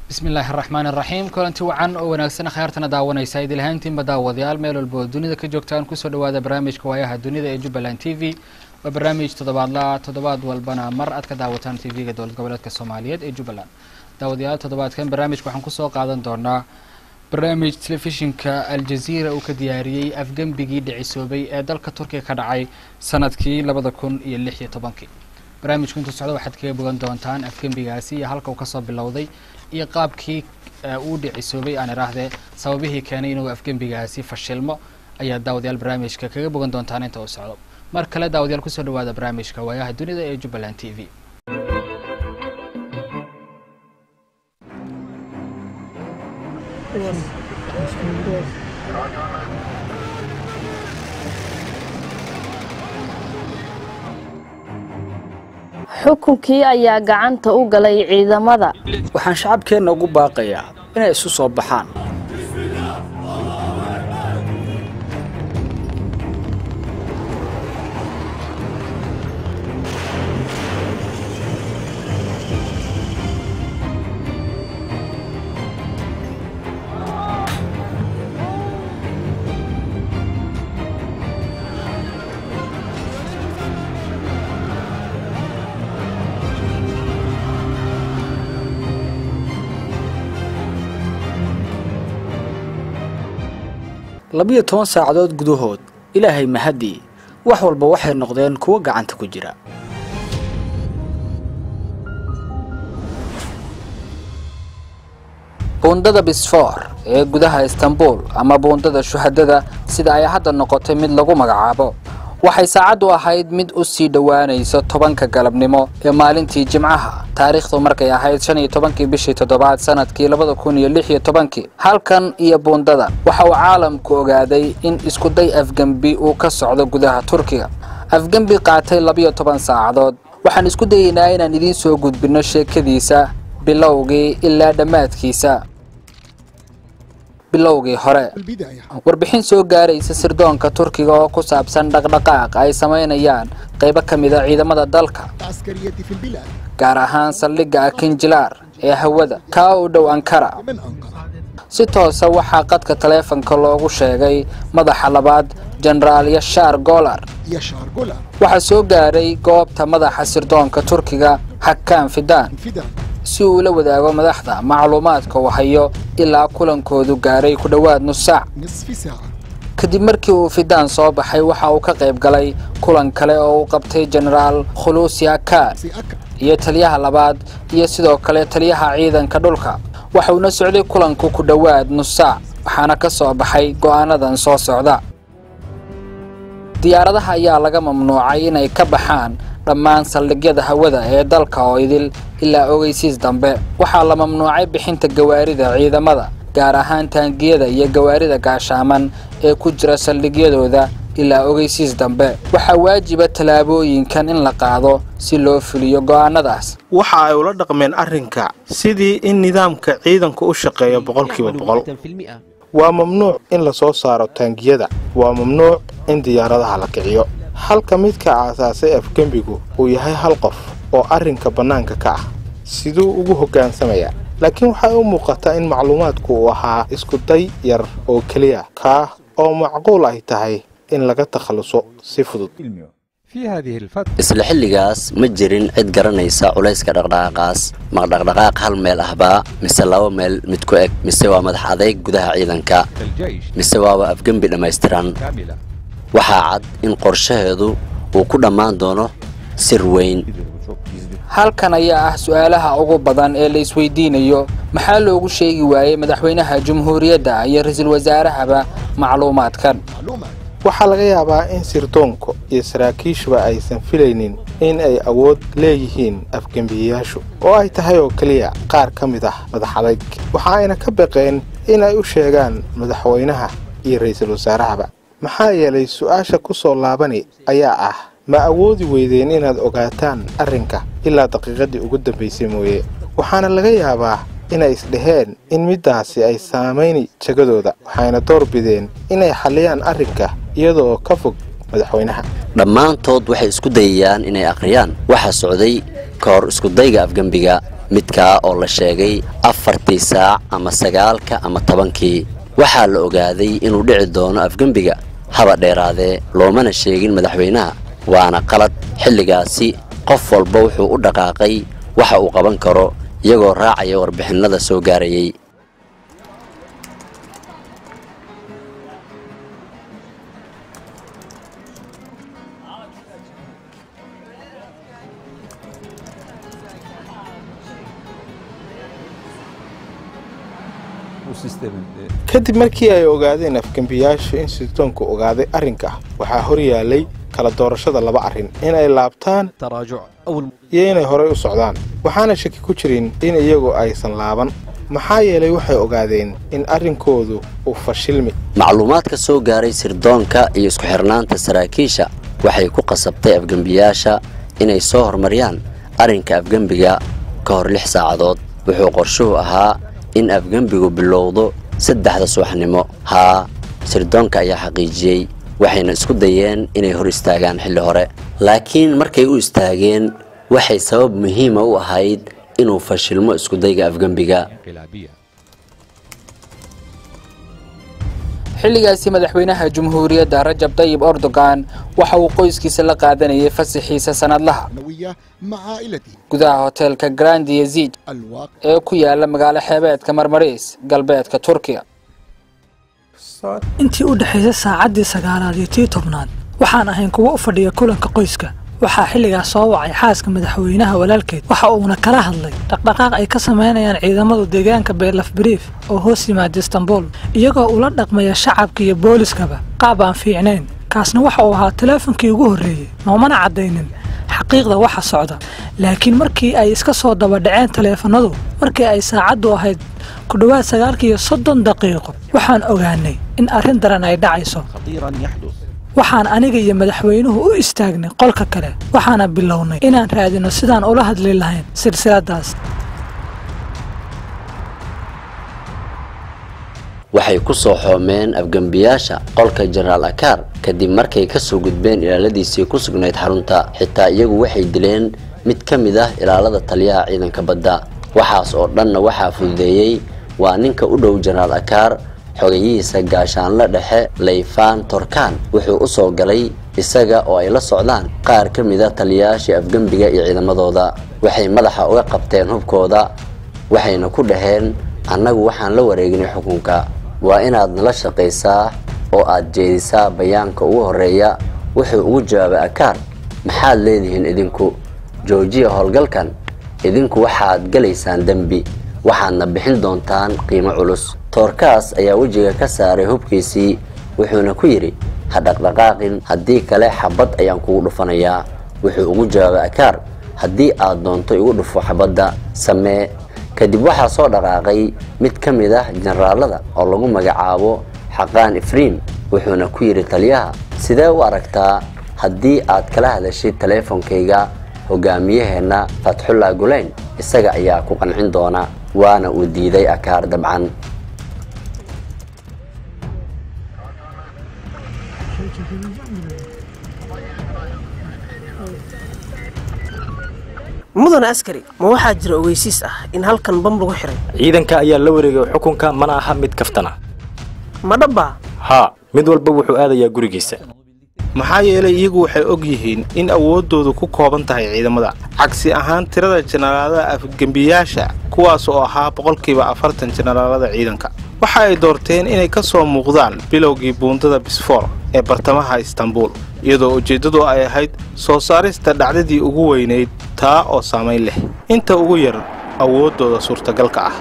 bismi illaahi araxmaan iraxiim kulanti wacan oo wanaagsan khayaartana daawanaysa idil ahaantiinba daawadayaal meel walba oo dunida ka joogtaan kusoo dhawaada barnaamijka waayaha dunida ee jubbaland t v waa barnaamij toddobaadla toddobaad walbana mar aad ka daawataan t v-ga dowlad goboleedka soomaaliyeed ee jubbaland daawadayaal toddobaadkan barnaamijka waxaan kusoo qaadan doonaa barnaamij telefishinka aljaziira uu ka diyaariyey afgembigii dhicisoobay ee dalka turkiga ka dhacay sanadkii labada kun iyo lix iyo tobankii barnaamijku intuu socdo waxaad kaga bogan doontaan afgembigaasi iyo halka uu kasoo bilowday iyo qaabkii uu dhicisoobay aan iraahdee sababihii keenay inuu afgembigaasi fashilmo ayaa daawadayaal barnaamijka kaga bogan doontaan inta uu socdo mar kale daawadayaal kusoo dhawaada barnaamijka waayaha dunida ee jubbaland t v xukunkii ayaa gacanta u galay ciidamada waxaan shacabkeenna ugu baaqayaa inay isu soo baxaan labiyo toban saacadood gudahood ilaahay mahadii wax walba waxay noqdeen kuwo gacanta ku jira buundada bisfoor ee gudaha istanbul ama buundada shuhadada sida ay hadda noqotay mid lagu magacaabo waxay saacaddu ahayd mid u sii dhowaanaysa tobanka galabnimo ee maalintii jimcaha taariikhdu markay ahayd shan iyo tobankii bishii toddobaad sanadkii labada kun iyo lix iyo tobankii halkan iyo buundada waxa uu caalamku ogaaday in iskuday afgembi uu ka socdo gudaha turkiga afgembi qaatay labiyo toban saacadood waxaan isku dayeynaa inaan idiin soo gudbinno sheekadiisa bilowgii ilaa dhammaadkiisa bilowgii hore warbixin soo gaaraysa sirdoonka turkiga oo ku saabsan dhaqdhaqaaq ay samaynayaan qaybo ka mid a ciidamada dalka gaar ahaan saldhigga akinjilaar ee hawada kaa u dhow ankara si toosa waxaa qadka taleefanka loogu sheegay madaxa labaad jenaraal yashaar golar waxaa soo gaaray goobta madaxa sirdoonka turkiga hakaan fidaan si uu la wadaago madaxda macluumaadka uu hayo ilaa kulankoodu gaaray ku dhowaad nus saac kadib markii uu fidaan soo baxay waxa uu ka qayb galay kulan kale oo uu qabtay jenaraal khuluusi akaar iyo taliyaha labaad iyo sidoo kale taliyaha ciidanka dhulka waxauna socday kulanku ku dhowaad nus saac waxaana ka soo baxay go'aanadan soo socda diyaaradaha ayaa laga mamnuucay inay ka baxaan dhammaan saldhigyada hawada ee dalka oo idil ilaa ogeysiis dambe waxaa la mamnuucay bixinta gawaarida ciidamada gaar ahaan taangiyada iyo gawaarida gaashaaman ee ku jira saldhigyadooda ilaa ogeysiis dambe waxaa waajiba tallaabooyinkan in la qaado si loo fuliyo go'aanadaas waxa ay ula dhaqmeen arrinka sidii in nidaamka ciidanku u shaqeeyo boqolkiiba boqol waa mamnuuc in la soo saaro taangiyada waa mamnuuc in diyaaradaha la kiciyo halka midka aasaasay afgembigu uu yahay hal qof oo arrinka bannaanka ka ah siduu ugu hoggaansamaya laakiin waxay u muuqataa in macluumaadku uu ahaa iskuday yar oo keliya kaa oo macquul ay tahay in laga takhalluso si fudud isla xilligaas ma jirin cid garanaysa culayska dhaqdhaqaaqaas maqdhaqdhaqaaq hal meel ahbaa mise laba meel mid ku eg mise waa madax adayg gudaha ciidanka mise waaba afgembi dhammaystiran waxaa cad in qorshaheedu uu ku dhammaan doono sir weyn halkan ayaa ah su-aalaha ugu badan ee la isweydiinayo maxaa loogu sheegi waayey madaxweynaha jumhuuriyadda iyo ra-iisul wasaarahaba macluumaadkan waxaa laga yaabaa in sirdoonku iyo saraakiishuba aysan filaynin in ay awood leeyihiin afgembiyayaashu oo ay tahay oo keliya qaar ka mid ah madax adayg waxa ayna ka baqeen in ay u sheegaan madaxweynaha iyo ra'iisul wasaarahaba maxaa yeelay su-aasha ku soo laabani ayaa ah ma awoodi weydeen inaad ogaataan arrinka ilaa daqiiqadii ugu dambaysay mooye waxaana laga yaabaa inay isdhaheen in middaasi ay saamayni jagadooda waxayna door bideen inay xalliyaan arrinka iyadoo ka fog madaxweynaha dhammaantood waxay isku dayayaan inay akhriyaan waxa socday ka hor iskudayga afgembiga midkaa oo la sheegay afartii saac ama sagaalka ama tobankii waxaa la ogaaday inuu dhici doono afgembiga haba dheeraadee loomana sheegin madaxweynaha waana qalad xilligaasi qof walba wuxuu u dhaqaaqay waxa uu qaban karo iyagoo raacaya warbixinnada soo gaarayay kadib markii ay ogaadeen afgembiyaashu in sirdoonku ogaaday arrinka waxaa hor yaalay kala doorashada laba arrin inay laabtaan iyo inay horay u socdaan waxaana shaki ku jirin in iyagu aysan laaban maxaa yeelay waxay ogaadeen in arrinkoodu uu fashilmi macluumaadka soo gaaray sirdoonka iyo isku xirnaanta saraakiisha waxay ku qasabtay afgembiyaasha inay soo hormariyaan arrinka afgembiga ka hor lix saacadood wuxuu qorshuhu ahaa in afgembigu bilowdo saddexda subaxnimo haa sirdoonka ayaa xaqiijiyey waxayna isku dayeen inay hor istaagaan xilli hore laakiin markay u istaageen waxay sabab muhiima u ahayd inuu fashilmo iskudayga afgembiga xilligaasi madaxweynaha jumhuuriyadda rajab tayib erdogan waxa uu qoyskiisa la qaadanayay fasaxiisa sanadlaha gudaha hoteelka grand yazid ee ku yaala magaalo xeebeedka marmariis galbeedka turkiya intii u dhexaysay saacaddii sagaalaad iyo tii tobnaad waxaan ahayn kuwo u fadhiya kulanka qoyska waxaa xilligaas soo wacay xaaska madaxweynaha walaalkeed waxa uuna kala hadlay dhaqdhaqaaq ay ka samaynayaan ciidamadu deegaanka beerlaf bariif oo hoos yimaada istanbul iyagoo ula dhaqmaya shacabka iyo booliskaba qaab aan fiicnayn kaasna waxa uu ahaa teleefonkii ugu horreeyey noomana caddaynin xaqiiqda waxa socda laakiin markii ay iska soo dabadhaceen taleefanadu markii ay saacaddu ahayd ku dhowaad sagaalkiiyo soddon daqiiqo waxaan ogaanay in arrin daran ay dhacayso waxaan aniga iyo madaxweynuhu u istaagnay qolka kale waxaana bilownay inaan raadino sidaan ula hadli lahayn silsiladaas waxay ku soo xoomeen afgembiyaasha qolka jenaraal akaar kadib markay ka soo gudbeen ilaaladiisii ku sugnayd xarunta xitaa iyagu waxay dileen mid ka mid ah ilaalada taliyaha ciidanka badda waxaas oo dhanna waxaa fududeeyey waa ninka u dhow jenaraal akaar xogayihiisa gaashaanle dhexe layfaan torkaan wuxuu u soo galay isaga oo ay la socdaan qaar ka mid a taliyayaashii afgembiga iyo ciidamadooda waxay madaxa uga qabteen hubkooda waxayna ku dhaheen annagu waxaan la wareegnay xukunka waa inaad nala shaqaysaa oo aad jeedisaa bayaanka ugu horreeya wuxuu ugu jawaabay akaar maxaad leedihiin idinku joojiya howlgalkan idinku waxaad gelaysaan dembi waxaadna bixin doontaan qiimo culus toorkaas ayaa wejiga ka saaray hubkiisii wuxuuna ku yidhi ha dhaqdhaqaaqin haddii kale xabad ayaan kugu dhufanayaa wuxuu ugu jawaabay akaar haddii aad doonto igu dhufo xabadda samee kadib waxaa soo dhaqaaqay mid ka mid ah jenaraalada oo lagu magacaabo xaqaan ifriim wuxuuna ku yidhi taliyaha sidee u aragtaa haddii aad kala hadashid taleefonkayga hogaamiyaheenna fatxullah gulayn isaga ayaa ku qancin doona waana uu diiday akaar dabcan mudan askari ma waxaa jira ogeysiis ah in halkan bam lagu xiray ciidanka ayaa la wareegay xukunka mana aha mid kaftana ma dhabbaa haa mid walba wuxuu aadayaa gurigiisa maxaa yeelay iyagu waxay og yihiin in awooddoodu ku kooban tahay ciidamada cagsi ahaan tirada jenaraalada afgembiyaasha kuwaas oo ahaa boqolkiiba afartan jenaraalada ciidanka waxa ay doorteen inay ka soo muuqdaan bilowgii buundada bisfoor ee bartamaha istanbul iyadoo ujeeddadu ay ahayd soo saarista dhacdadii ugu weynayd taa oo saamayn leh inta ugu yar awooddooda suurtagalka ah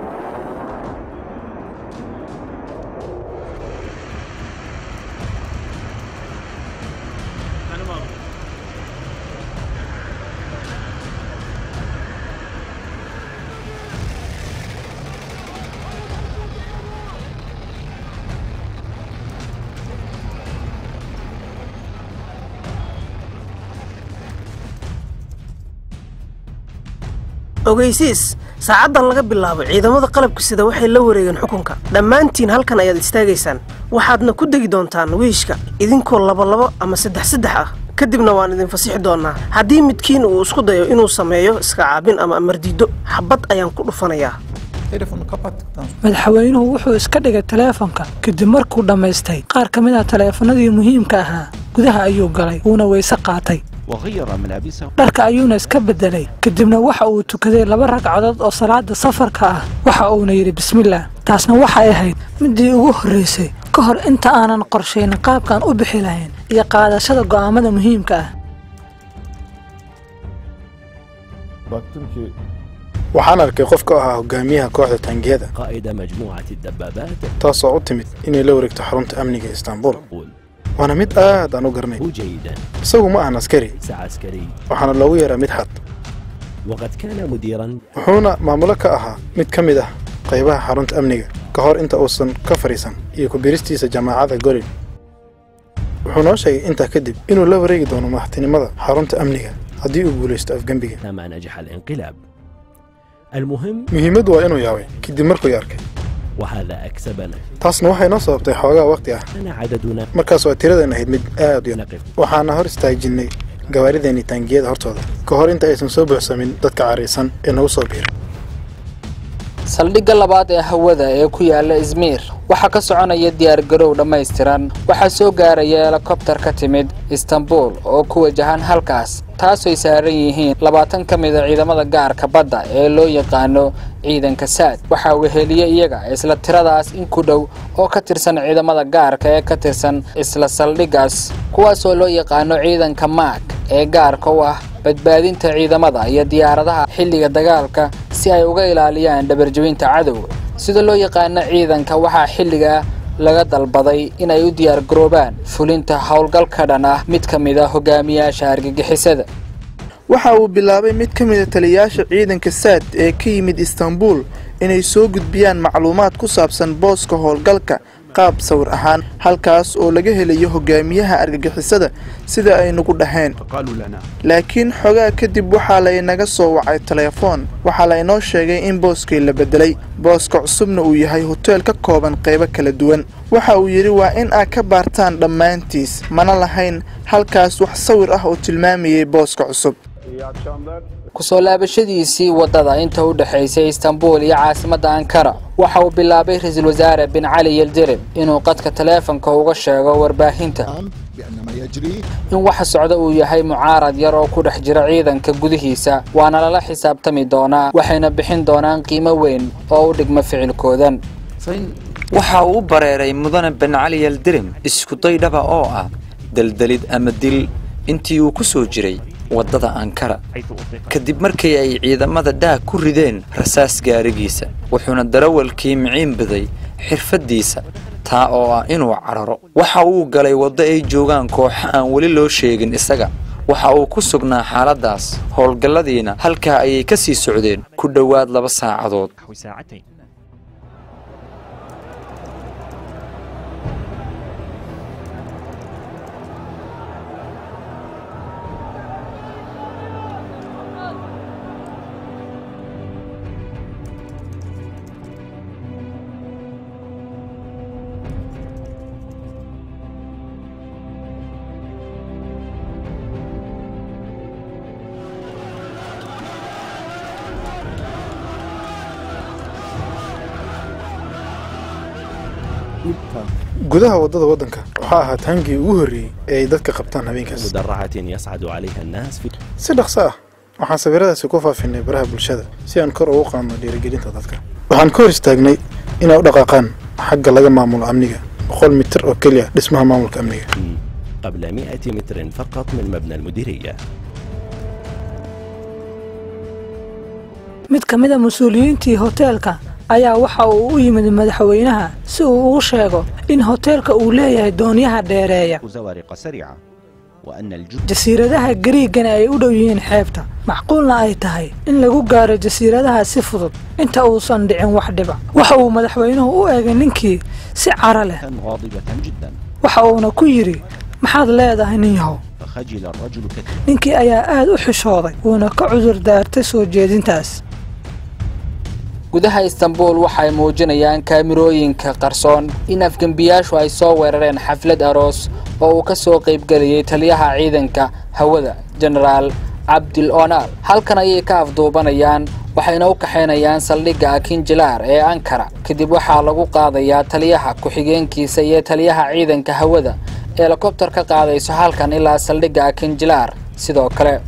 ogeysiis saacaddan laga bilaabo ciidamada qalabka sida waxay la wareegeen xukunka dhammaantiin halkan ayaad istaagaysaan waxaadna ku degi doontaan wiishka idinkoo labalabo ama saddex saddex ah kadibna waan idin fasixi doonaa haddii midkiin uu isku dayo inuu sameeyo iska caabin ama amardiido xabad ayaan ku dhufanayaa madaxweynuhu wuxuu iska dhigay taleefonka kadib markuu dhammaystay qaar ka mid ah taleefanadii muhiimka ahaa gudaha ayuu galay wuuna weyse qaatay dharka ayuuna iska beddelay kadibna waxa uu tukaday laba ragcadood oo salaada safarka ah waxa uuna yidhi bismillaah taasna waxay ahayd midii ugu horraysay ka hor inta aanan qorshaynin qaabkaan u bixi lahayn iyo qaadashada go'aamada muhiimka ah waxaan arkay qof ka ahaa hogaamiyaha kooxda taangiyada taasoo u timid inay la wareegto xarunta amniga istaanbul waana mid aad aan u garanay isagu ma ahan askari waxaana loogu yeeraa mid xad wuxuuna maamulo ka ahaa mid ka mid ah qaybaha xarunta amniga ka hor inta uusan ka fadhiisan iyo ku biristiisa jaamacadda golin wuxuu noo sheegay intaa kadib inuu la wareegi doono madaxtinimada xarunta amniga haddii uu guulaysto afgembiga muhiimaddu waa inuu yaabay kadib markuu arkay taasna waxay noo sababtay xoogaa wakhti ah markaas waa tiradeen ahayd mid aad u yar waxaana hor istaajinnay gawaarideenii taangiyada hortooda ka hor inta aysan soo buuxsamin dadka caraysan ee nagu soo biiray saldhigga labaad ee hawada ee ku yaala izmiir waxaa ka soconaya diyaargarow dhammaystiran waxaa soo gaaraya helikobtar ka timid istanbul oo ku wajahan halkaas taasooy saaran yihiin labaatan ka mid a ciidamada gaarka badda ee loo yaqaano ciidanka saad waxaa weheliye iyaga isla tiradaas in ku dhow oo ka tirsan ciidamada gaarka ee ka tirsan isla saldhiggaas kuwaasoo loo yaqaano ciidanka maag ee gaarka u ah badbaadinta ciidamada iyo diyaaradaha xilliga dagaalka si ay uga ilaaliyaan dhabarjebinta cadowga sida loo yaqaano ciidanka waxaa xilliga laga dalbaday inay u diyaargaroobaan fulinta howlgal ka dhan ah mid ka mid a hogaamiyaasha argagixisada waxa uu bilaabay mid ka mid a taliyayaasha ciidanka saad ee ka yimid istanbul inay soo gudbiyaan macluumaad ku saabsan booska howlgalka qaab sawir ahaan halkaas oo laga helayo hogaamiyaha argagixisada sida ay nagu dhaheen laakiin xogaa kadib waxaa laynaga soo wacay telefoon waxaa laynoo sheegay in booskii la beddelay booska cusubna uu yahay hoteel ka kooban qaybo kala duwan waxa uu yidhi waa in aad ka baartaan dhammaantiis mana lahayn halkaas wax sawir ah oo tilmaamayay booska cusub kusoo laabashadiisii waddada inta u dhexaysay istanbul iyo caasimadda ankara waxa uu bilaabay ra-iisul wasaare bin cali yildirim inuu qadka taleefonka uga sheego warbaahinta in waxa socda uu yahay mucaarad yar oo ku dhex jira ciidanka gudihiisa waana lala xisaabtami doonaa waxayna bixin doonaan qiimo weyn oo u dhigma ficilkoodan waxa uu u bareeray mudane bin cali yildirim iskuday dhaba oo ah deldelid ama dil intii uu ku soo jiray waddada ankara kadib markii ay ciidamada dhaag ku rideen rasaas gaarigiisa wuxuuna darawalkii miciin baday xirfaddiisa taa oo ah inuu cararo waxa uu galay waddo ay joogaan kooxo aan weli loo sheegin isaga waxa uu ku sugnaa xaaladdaas howlgalladiina halkaa ayay ka sii socdeen ku dhowaad laba saacadood gudaha waddada waddanka waxaa ahaa taangii ugu horreeyey ee ay dadka qabtaan habeenkaas si dhaqso ah waxaan sawiradaasi ku faafinay baraha bulshada si aan kor ugu qaadno dhiirigelinta dadka waxaan ka hor istaagnay inay u dhaqaaqaan xagga laga maamulo amniga boqol mitir oo keliya dhismaha maamulka amniga قبل 100 متر فقط من مبنى المديرية mid ka mid a mas-uuliyiintii hoteelka ayaa waxa uu u yimid madaxweynaha si uu ugu sheego in hoteelka uu leeyahay doonyaha dheereeya زوارق سريعة وأن الجزء jasiiradaha gariigana ay u dhow yihiin xeebta macquulna ay tahay in lagu gaaro jasiiradaha si fudud inta uusan dhicin wax dhiba waxa uu madaxweynuhu u eegay ninkii si cara leh غاضبة جدا waxa uuna ku yidhi maxaad leedahay nin yahow فخجل الرجل كثيرا ninkii ayaa aad u xishooday wuuna ka cudur daartay soo jeedintaas gudaha istanbul waxay muujinayaan kaamirooyinka qarsoon in afgembiyaashu ay soo weerareen xaflad aroos oo uu ka soo qaybgeliyey taliyaha ciidanka hawada jenaraal cabdil onaal halkan ayay ka afduubanayaan waxayna u kaxaynayaan saldhigga akinjilaar ee ankara kadib waxaa lagu qaadayaa taliyaha ku-xigeenkiisa iyo taliyaha ciidanka hawada helikobtar ka qaadayso halkan ilaa saldhigga akinjilaar sidoo kale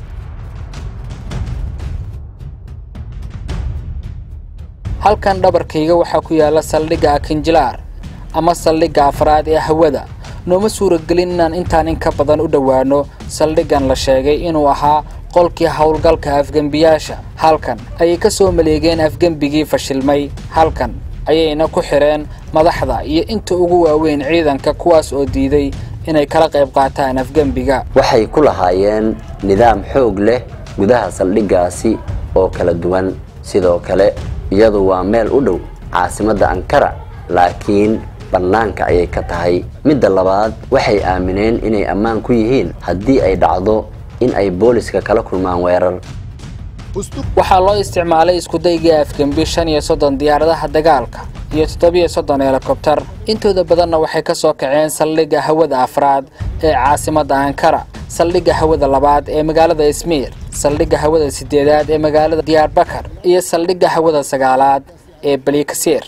halkan dhabarkayga waxaa ku yaala saldhigga akinjilaar ama saldhigga afraad ee hawada nooma suuragelin inaan intaan in ka badan u dhowaano saldhiggan la sheegay inuu ahaa qolkii howlgalka afgembiyaasha halkan ayay ka soo maleegeen afgembigii fashilmay halkan ayayna ku xidheen madaxda iyo inta ugu waaweyn ciidanka kuwaas oo diiday inay kala qayb qaataan afgembiga waxay ku lahaayeen nidaam xoog leh gudaha saldhiggaasi oo kala duwan sidoo kale iyadu waa meel u dhow caasimadda ankara laakiin bannaanka ayay ka tahay midda labaad waxay aamineen inay ammaan ku yihiin haddii ay dhacdo in ay booliska kala kulmaan weerar waxaa loo isticmaalay iskudaygii afgembi shan iyo soddon diyaaradaha dagaalka iyo toddobiyo soddon helikobtar intooda badanna waxay ka soo kaceen saldhigga hawada afraad ee caasimadda ankara saldhigga hawada labaad ee magaalada ismiir saldhigga hawada siddeedaad ee magaalada diyaarbakar iyo saldhigga hawada sagaalaad ee balikasiir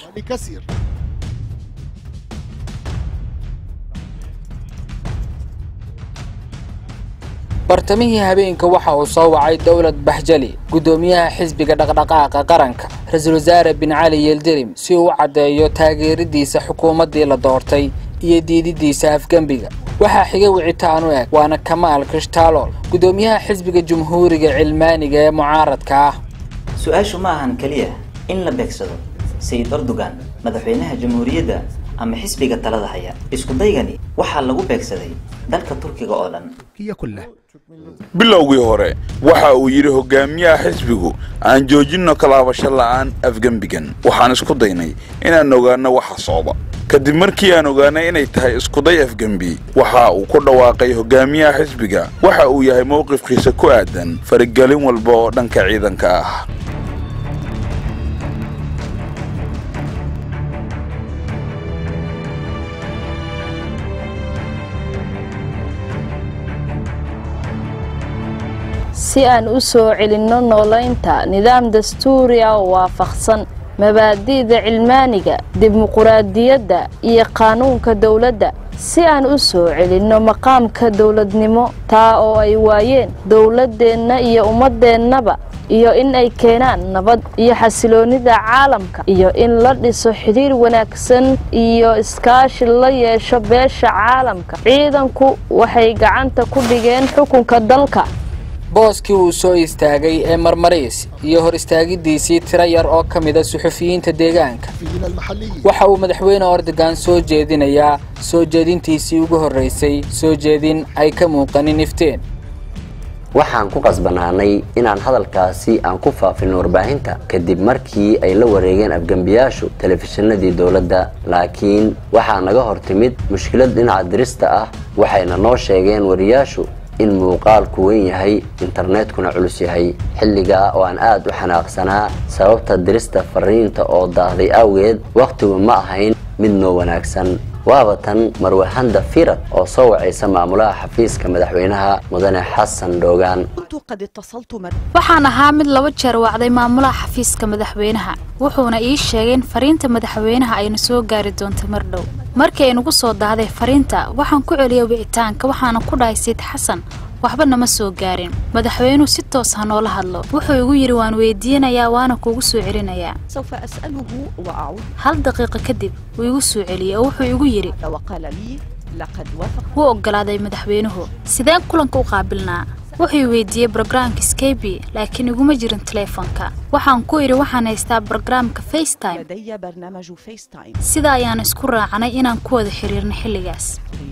bartamihii habeenka waxa uu soo wacay dowlad baxjali guddoomiyaha xisbiga dhaqdhaqaaqa qaranka ra-iisul wasaare bin cali yeldirim si uu u caddeeyo taageeradiisa xukuumaddii la doortay iyo diididiisa afgembiga waxaa xigay wicitaan u eg waana kamaal krishtaalol guddoomiyaha xisbiga jumhuuriga cilmaaniga ee mucaaradka ah su-aashu ma ahan keliya in la beegsado sayid erdogan madaxweynaha jamhuuriyadda ama xisbiga talada haya isku daygani waxaa lagu beegsaday dalka turkiga oo dhan bilowgii hore waxa uu yidhi hogaamiyaha xisbigu aan joojinno kalaabasho la'aan afgembigan waxaan isku daynay inaan ogaanno waxa socda kadib markii aan ogaanay inay tahay iskuday afgembi waxa uu ku dhawaaqay hogaamiyaha xisbiga waxa uu yahay mowqifkiisa ku aadan faragelin walba oo dhanka ciidanka ah si aan u soo celinno noolaynta nidaam dastuuri ah oo waafaqsan mabaadi'da cilmaaniga dimuquraadiyadda iyo qaanuunka dowladda si aan u soo celinno maqaamka dowladnimo taa oo ay waayeen dowladdeenna iyo ummaddeennaba iyo in ay keenaan nabad iyo xasiloonnida caalamka iyo in la dhiso xidhiir wanaagsan iyo iskaashi la yeesho beesha caalamka ciidanku waxay gacanta ku dhigeen xukunka dalka booskii uu soo istaagay ee marmariis iyo hor istaagidiisii tiro yar oo ka mida suxufiyiinta deegaanka waxa uu madaxweyne ordogan soo jeedinayaa soo jeedintiisii ugu horraysay soo jeedin ay ka muuqanin ifteen waxaan ku qasbanaanay inaan hadalkaasi aan ku faafin warbaahinta kadib markii ay la wareegeen afgembiyaashu telefishinadii dowladda laakiin waxaa naga hor timid mushkilad dhinaca dirista ah waxayna noo sheegeen wariyaashu in muuqaalku weyn yahay internetkuna culus yahay xilligaa oo aan aad u xanaaqsanaa sababta dirista fariinta oo daahday awgeed wakhtigu ma ahayn mid noo wanaagsan waaba tan marwahanda firad oo soo wacaysa maamulaha xafiiska madaxweynaha mudane xasan dhoogaan waxaan ahaa mid laba jeer wacday maamulaha xafiiska madaxweynaha wuxuuna ii sheegay in fariinta madaxweynaha ayna soo gaari doonto mar dhow markii ay nagu soo daahday fariinta waxaan ku celiyay wicitaanka waxaana ku dhahay sayid xasan waxba nama soo gaarin madaxweynuhu si toos ha noola hadlo wuxuu igu yidhi waan weydiinayaa waana kuugu soo celinayaa hal daqiiqo kadib wuu igu soo celiyey oo wuxuu igu yidhi wuu oggolaaday madaxweynuhu sideen kulanka u qaabilnaa wuxuu weydiiyey brograamka skebi laakiin iguma jirin teleefonka waxaan ku idhi waxaan haystaa brograamka facetime sida ayaan isku raacnay inaan ku wada xiriirno xilligaas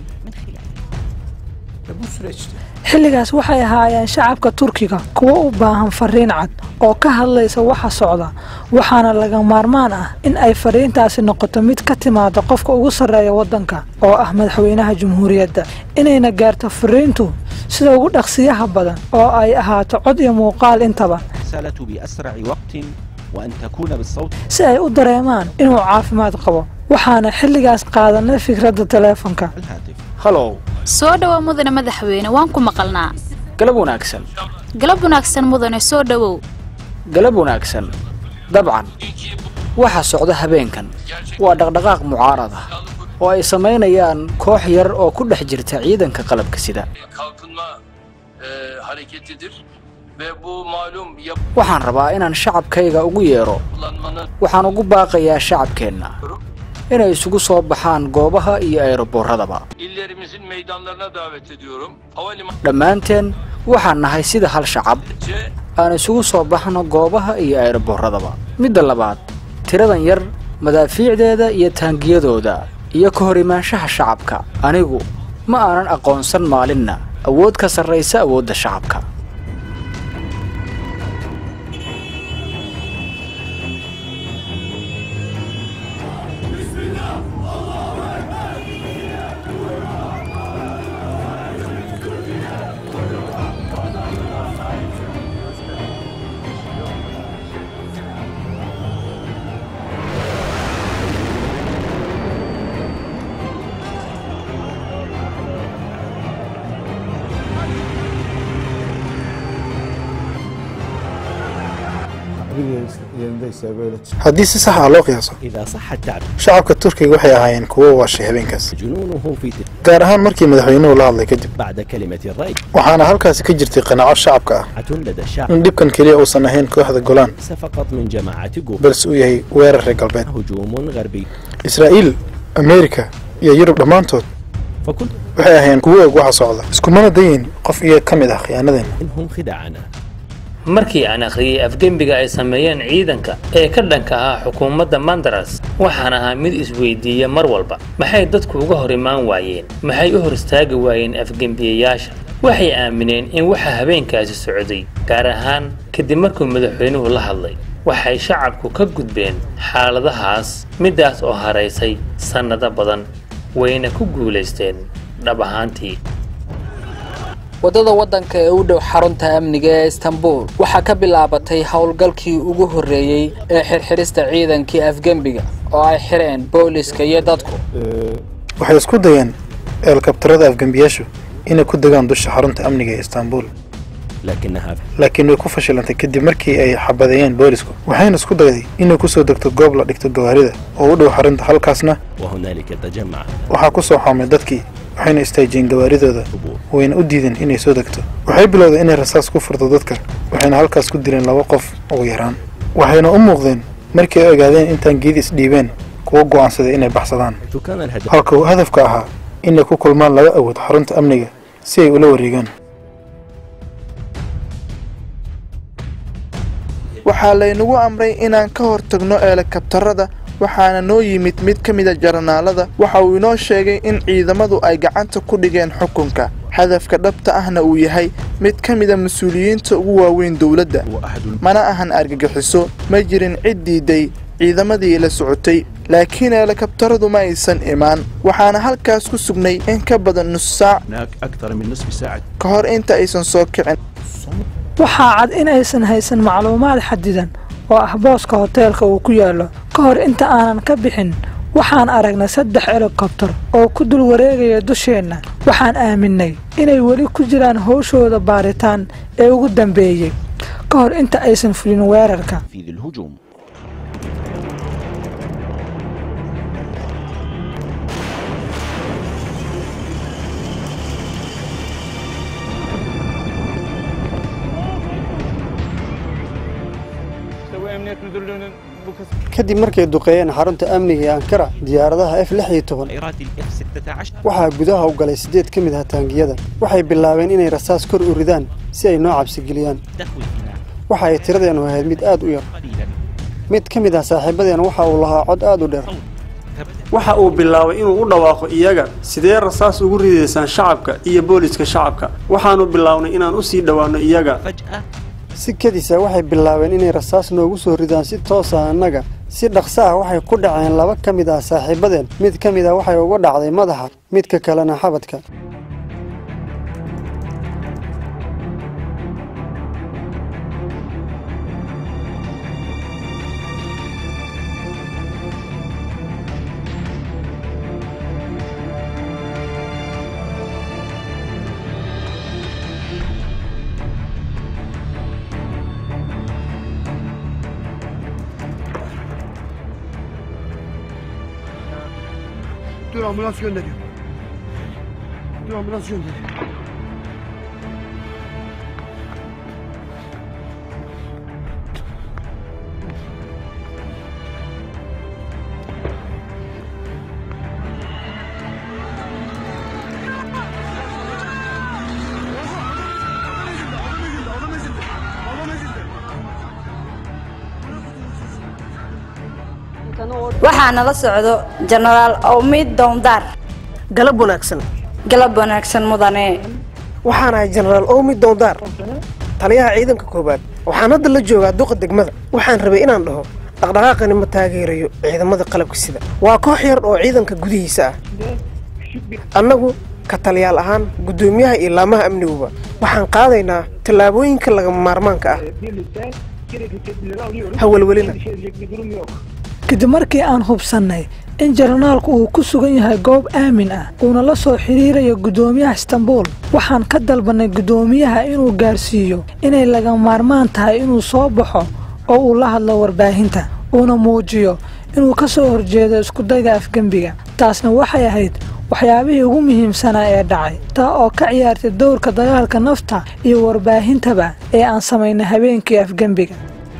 xilligaas waxay ahaayeen shacabka turkiga kuwo u baahan fariin cad oo ka hadlaysa waxa socda waxaana laga maarmaan ah in ay fariintaasi noqoto mid ka timaada qofka ugu sarreeya waddanka oo ah madaxweynaha jamhuuriyadda inayna gaarto fariintu sida ugu dhaqsiyaha badan oo ay ahaato cod iyo muuqaal intaba الرسالة بأسرع وقت وأن تكون بالصوت si ay u dareemaan inuu caafimaad qabo waxaana xilligaas qaadanay fikradda taleefanka halow soo dhowow mudane madaxweyne waan ku maqalnaa galab wanaagsan galab wanaagsan mudane soo dhowow galab wanaagsan dabcan waxa socda habeenkan waa dhaqdhaqaaq mucaarad ah oo ay samaynayaan koox yar oo ku dhex jirta ciidanka qalabka sida kalkınma e, hareketidir ve bu malum waxaan rabaa inaan shacabkayga ugu yeedho yapılanmanın waxaan ugu baaqayaa shacabkeenna inay isugu soo baxaan goobaha iyo aeroboorradaba illerimizin meydanlarına davet ediyorum. Havalimanı dhammaanteen waxaan nahay sida hal shacab aan isugu soo baxno goobaha iyo aeroboorradaba midda labaad tiradan yar madaafiicdeeda iyo taangiyadooda iyo ka hor imaanshaha shacabka anigu ma aanan aqoonsan maalinna awood ka sarraysa awoodda shacabka haddii si sax ah loo qiyaaso إذا صح التعبير shacabka turkiga waxay ahaayeen kuwo waashay habeenkaas جنونه في تلك gaar ahaan markii madaxweynuhu la hadlay kadib بعد كلمة الرأي waxaana halkaasi ka jirtay qanaaco shacabka ah لدى الشعب in dhibkan keliya uusan ahayn kooxda golaan ليس فقط من جماعة جوب balse uu yahay weerar reer galbeed هجوم غربي israa'iil ameerika iyo yurub dhammaantood فكل waxay ahaayeen kuwo og waxa socda iskumana dayin qof iyaga ka mid ah khiyaanadeenna منهم خداعنا markii aan akhriyey afgembiga ay sameeyeen ciidanka ee ka dhanka ah xukuumadda mandaras waxaan ahaa mid isweydiiya mar walba maxay dadku uga hor imaan waayeen maxay u hor istaagi waayeen afgembiyayaasha waxay aamineen in waxa habeenkaasi socday gaar ahaan kadib markuu madaxweynuhu la hadlay waxay shacabku ka gudbeen xaaladahaas middaas oo haraysay sannado badan wayna ku guulaysteen dhab ahaantii waddada waddanka ee u dhow xarunta amniga ee istanbul waxaa ka bilaabatay howlgalkii ugu horreeyey ee xirxidhista ciidankii afgembiga oo ay xidheen booliska iyo dadku waxay isku dayeen eelkabtarada afgembiyaashu inay ku degaan dusha xarunta amniga ee istanbul لكنها laakiin way ku fashilantay kadib markii ay xabadeeyeen boolisku waxayna isku dayday inay ku soo degto goob la dhigto gawaarida oo u dhow xarunta halkaasna وهنالك تجمع waxaa ku soo xoomay dadkii waxayna istaajiyeen gawaaridooda wayna u diideen inay soo degto waxay bilowday inay rasaas ku furto dadka waxayna halkaas ku dileen laba qof ugu yaraan waxayna u muuqdeen markii ay ogaadeen intaan geed isdhiibeen kuwa go'aansaday inay baxsadaan كان الهدف halka uu hadafka ahaa inay ku kulmaan laba awood xarunta amniga si ay ula wareegaan waxaa laynagu amray inaan ka hortagno eelakabtarada waxaana noo yimid mid ka mida jaranaalada waxa uu inoo sheegay in ciidamadu ay gacanta ku dhigeen xukunka hadafka dhabta ahna uu yahay mid ka mida mas-uuliyiinta ugu waaweyn dowladda mana ahan argagixiso ma jirin cid diiday ciidamadii la socotay laakiin eelakabtaradu ma aysan imaan waxaana halkaas ku sugnay in ka badan nus saac هناك أكثر من نصف ساعة ka hor inta aysan soo kicin waxaa cad in aysan haysan macluumaad xadidan oo ah booska hoteelka uu ku yaallo ka hor inta aanan ka bixin waxaan aragnay saddex helikobtar oo ku dul wareegaya dusheenna waxaan aaminay inay weli ku jiraan howshooda baaritaan ee ugu dambeeyey ka hor inta aysan fulin weerarka في ذي الهجوم kadib markay duqeeyeen xarunta amniga ee ankara diyaaradaha f lix iyo toban waxaa gudaha u galay siddeed ka mid ah taangiyada waxay bilaabeen inay rasaas kor u ridaan si ay noo cabsigeliyaan waxa ay tiradeennu ahayd mid aad u yar mid ka mid ah saaxiibadeen waxa uu lahaa cod aad u dheer waxa uu bilaabay inuu u dhawaaqo iyaga sidee rasaas ugu ridaysaan shacabka iyo booliska shacabka waxaannu bilownay inaan u sii dhowaanno iyaga si kadisa waxay bilaabeen inay rasaas noogu soo ridaan si toos ah annaga si dhaqso ah waxay ku dhaceen laba ka mid ah saaxiibadeen mid ka mid ah waxay uga dhacday madaxa midka kalena xabadka Dur ambulans gönderiyorum. Dur ambulans gönderiyorum. waxaa nala socdo jenaraal awmid downdaar galab wanaagsan galab wanaagsan mudane waxaan ahay jenaraal owmi doondaar taliyaha ciidanka koowaad waxaan hadda la joogaa duqa degmada waxaan rabay inaan dhaho dhaqdhaqaaqani ma taageerayo ciidamada qalabka sida waa koox yar oo ciidanka gudihiisa ah annagu ka taliyaal ahaan guddoomiyaha iyo laamaha amniguba waxaan qaadaynaa tallaabooyinka lagama maarmaanka ah hawelwelina kadib markii aan hubsannay in jarnaalku uu ku sugan yahay goob aamin ah uuna la soo xidhiirayo guddoomiyaha istanbuul waxaan ka dalbannay guddoomiyaha inuu gaarsiiyo inay laga maarmaan tahay inuu soo baxo oo uu la hadlo warbaahinta uuna muujiyo inuu ka soo horjeedo iskudayga afgembiga taasna waxay ahayd waxyaabihii ugu muhiimsanaa ee dhacay taa oo ka ciyaartay dowrka dagaalka nafta iyo warbaahintaba ee aan samaynay habeenkii afgembiga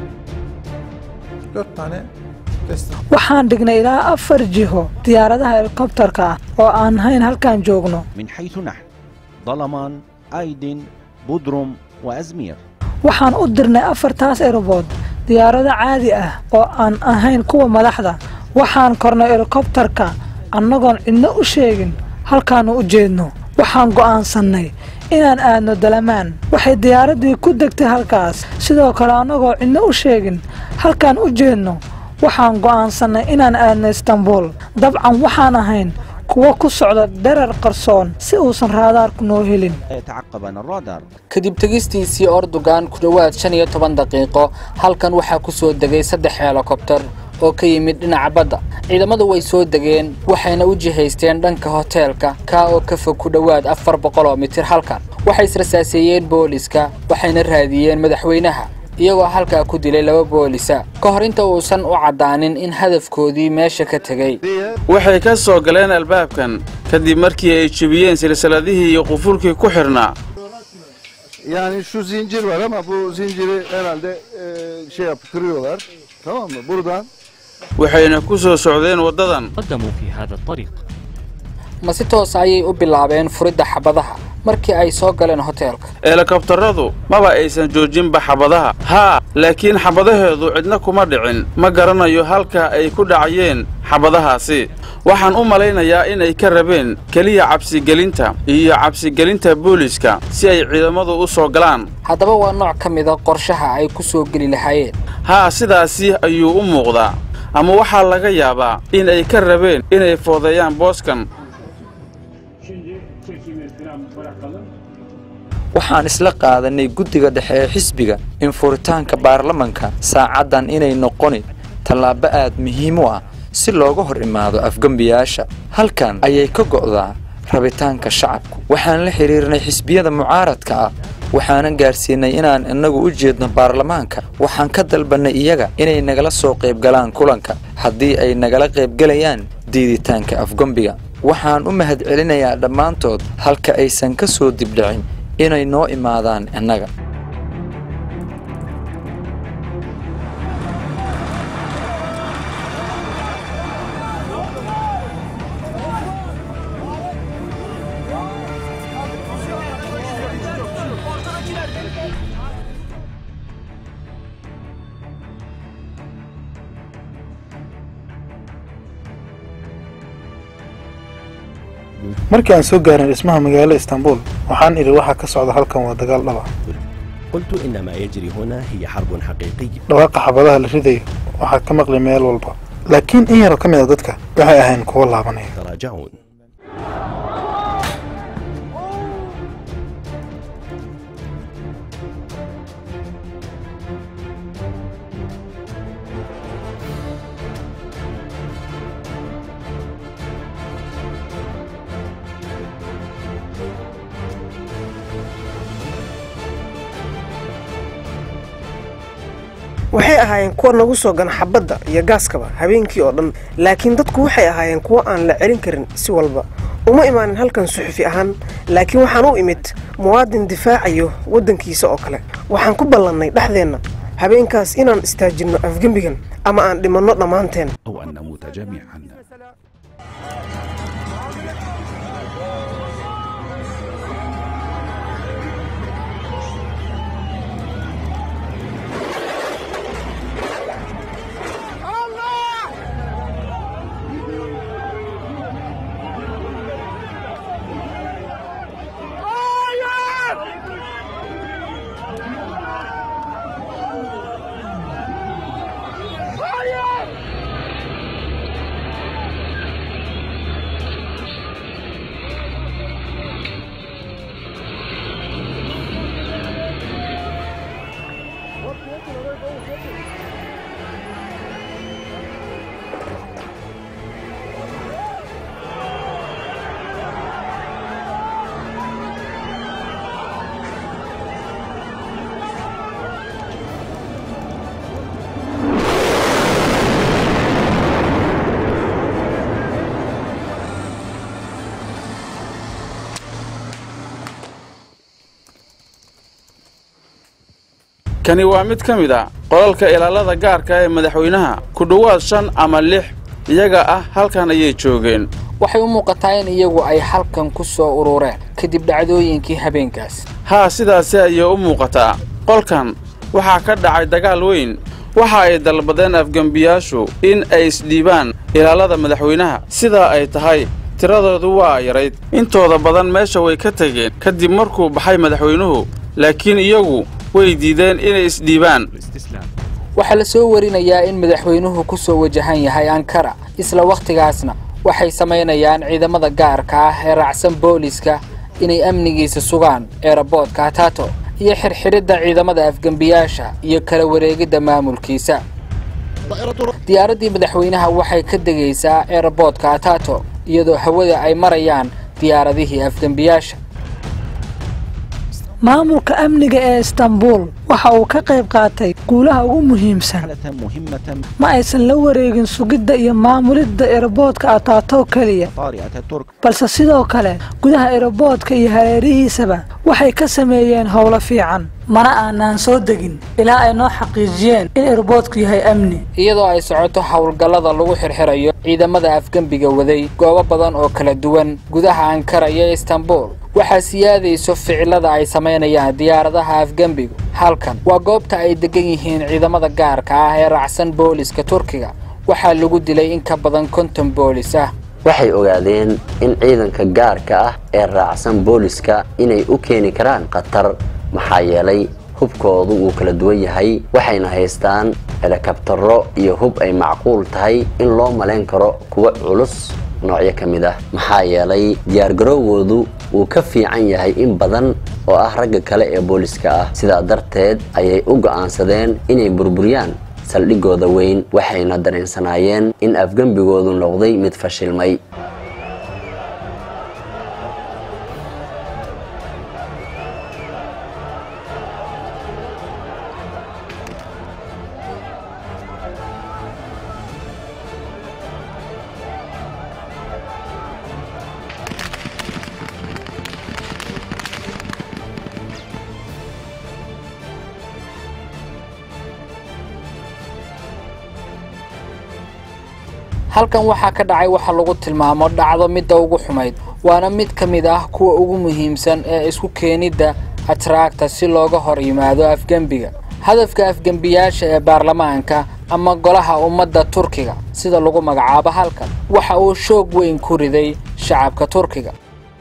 waxaan dhignay ilaa afar jiho diyaaradaha helikobtarka ah oo aan hayn halkaan joogno من حيث نحن ظلمان أيدن بودروم وأزمير waxaan u dirnay afartaas erobood diyaarado caadi ah oo aan ahayn kuwa madaxda waxaan kornay helikobtarka annagoon cidno u sheegin halkaannu u jeedno waxaan go'aansannay inaan aadno dalamaan waxay diyaaraddii ku degtay halkaas sidoo kale annagoo cidno u sheegin halkaan u jeedno waxaan go'aansannay inaan aadno istanbuul dabcan waxaan ahayn kuwa ku socda dherar qarsoon si uusan raadaarku noo helin يتعقبنا الرادار kadib tegistiisii ordogan ku dhowaad shan iyo toban daqiiqo halkan waxaa ku soo degay saddex helikobtar oo ka yimid dhinaca badda ciidamadu way soo degeen waxayna u jihaysteen dhanka hoteelka kaa oo ka fog ku dhowaad afar boqol oo mitir halkan waxay israsaaseeyeen booliska waxayna raadiyeen madaxweynaha iyagoo halkaa ku dilay laba boolisa ka hor inta uusan u caddaanin in hadafkoodii meesha ka tegey waxay ka soo galeen albaabkan kadib markii ay jebiyeen silsiladihii iyo qufulkii ku xidhnaa Yani şu zincir var ama bu zinciri herhalde e, şey yap kırıyorlar. Tamam mı? Buradan waxayna ku soo socdeen waddadan قدموا في هذا الطريق ma si toos ayay u bilaabeen furidda xabadaha markii ay soo galeen hoteelka helikobtarradu maba aysan joojinba xabadaha haa laakiin xabadaheedu cidna kuma dhicin ma garanayo halka ay ku dhacayeen xabadahaasi waxaan u malaynayaa inay ka rabeen keliya cabsigelinta iyo cabsigelinta booliska si ay ciidamadu u soo galaan haddaba waa nooc ka mida qorshaha ay ku soo geli lahaayeen haa sidaasi ayuu u muuqdaa ama waxaa laga yaabaa in ay ka rabeen inay foodeeyaan booskan waxaan isla qaadanay guddiga dhexe ee xisbiga in furitaanka baarlamanka saacaddan inay noqoni tallaabo aad muhiim u ah si looga hor imaado afgembiyaasha halkan ayay ka go'daa rabitaanka shacabku waxaan la xidhiirnay xisbiyada mucaaradka ah waxaanan gaarsiinay inaan innagu u jeedno baarlamaanka waxaan ka dalbannay iyaga inay nagala soo qaybgalaan kulanka haddii ay nagala qaybgelayaan diiditaanka afgembiga waxaan u mahadcelinayaa dhammaantood halka aysan ka soo dibdhicin inay noo imaadaan innaga markii aan soo gaarin dhismaha magaalada istanbul waxaan idhi waxa ka socda halkan waa dagaal dhaba قلت إن ما يجري هنا هي حرب حقيقية dhawaaqa xabadaha la ridayo waxaa ka maqli meel walba laakiin in yaroo ka mid a dadka waxay ahayn kuwo laabanaya تراجعون waxay ahaayeen kuwa nagu soo gana xabadda iyo gaaskaba habeenkii oo dhan laakiin dadku waxay ahaayeen kuwo aan la celin karin si walba uma imaanin halkan suxufi ahaan laakiin waxaan u imid muwaadin difaacayo waddankiisa oo kale waxaan ku ballannay dhexdeenna habeenkaas inaan istaajinno afgembigan ama aan dhimanno dhammaanteen أو أن نموت جميعا kani waa mid ka mid a qolalka ilaalada gaarka ee madaxweynaha ku dhowaad shan ama lix iyaga ah halkan ayay joogeen waxay u muuqataa in iyagu ay halkan ku soo urureen kadib dhacdooyinkii habeenkaas haa sidaasi ayay u muuqataa qolkan waxaa ka dhacay dagaal weyn waxa ay dalbadeen afgembiyaashu in ay isdhiibaan ilaalada madaxweynaha sidaa ay tahay tiradoodu waa yarayd intooda badan meesha way ka tegeen kadib markuu baxay madaxweynuhu laakiin iyagu way diideen inay isdhiibaan waxaa la soo warinayaa in madaxweynuhu ku soo wajahan yahay ankara isla wakhtigaasna waxay samaynayaan ciidamada gaarka ah ee raacsan booliska inay amnigiisa sugaan eeraboodka hatato iyo xirxiridda ciidamada afgembiyaasha iyo kala wareegidda maamulkiisa diyaaraddii madaxweynaha waxay ka degaysaa eeraboodka hatato iyadoo hawada ay marayaan diyaaradihii afgembiyaasha maamulka amniga ee istanbul waxa uu ka qayb qaatay guulaha ugu muhiimsan ma aysan la wareegin sugidda iyo maamulidda eraboodka ataato keliya balse sidoo kale gudaha eraboodka iyo hareerihiisaba waxay ka sameeyeen howlo fiican mana aanaan soo degin ilaa ay noo xaqiijiyeen in eraboodku yahay amni iyadoo ay socoto howlgallada lagu xirxirayo ciidamada afgembiga waday goobo badan oo kala duwan gudaha ankara iyo istanbul waxaa siyaadayso ficilada ay samaynayaan diyaaradaha afgembigu halkan waa goobta ay degan yihiin ciidamada gaarka ah ee raacsan booliska turkiga waxaa lagu dilay in ka badan konton boolis ah waxay ogaadeen in ciidanka gaarka ah ee raacsan booliska inay u keeni karaan khatar maxaa yeelay hubkoodu wuu kala duwan yahay waxayna haystaan helikabtaro iyo hub ay macquul tahay in loo malayn karo kuwa culus noocyo ka mid ah maxaa yeelay diyaargarowgoodu wuu ka fiican yahay in badan oo ah ragga kale ee booliska ah sidaa darteed ayay u go'aansadeen inay burburiyaan saldhigooda weyn waxayna dareensanaayeen in afgembigoodu noqday mid fashilmay halkan waxaa ka dhacay waxa lagu tilmaamo dhacdo midda ugu xumayd waana mid ka mid ah kuwa ugu muhiimsan ee isku keenidda atraagta si looga hor yimaado afgembiga hadafka afgembiyaasha ee baarlamaanka ama golaha ummadda turkiga sida lagu magacaabo halkan waxa uu shoog weyn ku riday shacabka turkiga